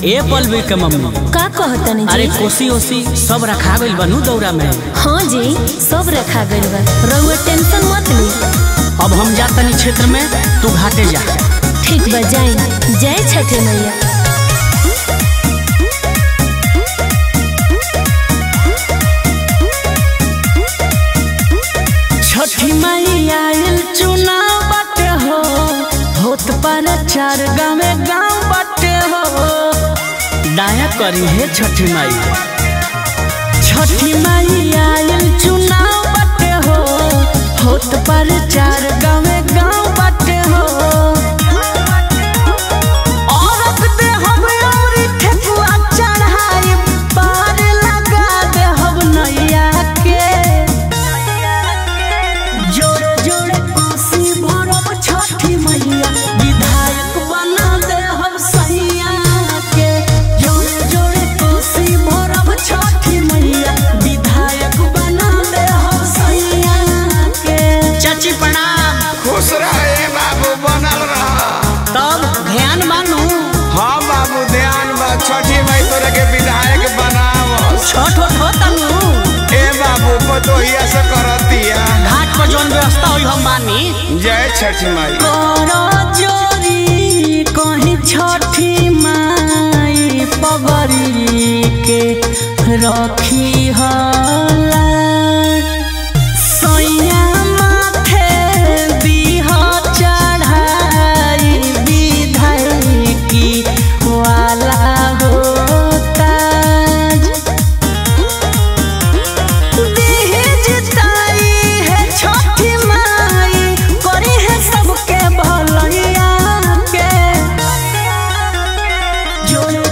ए पलवी के मम्मी का कहतनी अरे जी कोसी ओसी सब रखा गइल बनू दौरा में हाँ जी सब रखा गइल बा रउआ टेंशन मत ली अब हम जातनी क्षेत्र में तू घाटे जा ठीक बा जाई जय छठे मैया छठी माई आयल चुनाव बाटे हो होत पर चार गाँव गाँव बाटे हो दाया करी है छठी माई छठी माई आयल चुनाव बाटे हो होत पर चार गाँव गाँव बाटे हो औरत दे हम औरी ठेकुआ चढ़ाई पार लगा दे हम नैया के जोड़े जोड़े कोसी भरब छठी मैया विधायक बना दे हम सैया के जोड़े जोड़े कोसी भरब छठी मैया विधायक बना दे हम सैया के चाची प्रणाम खुश रहे बाबू बनल रह तब ध्यान मानू हाँ बाबू ध्यान बा छठी माई तोरे के विधायक बनाव छठ होत होतनु ए बाबू पतोहिया से करतिया घाट पर जौन व्यवस्था होई हम मानी जय छठी माई करो जोरी कहीं छठी माई पगरी के रखी हला सैया माथे दीह चढ़ाई विधायकी वाला होता जिताई है छठी माई करी है सबके भलैया के जोड़े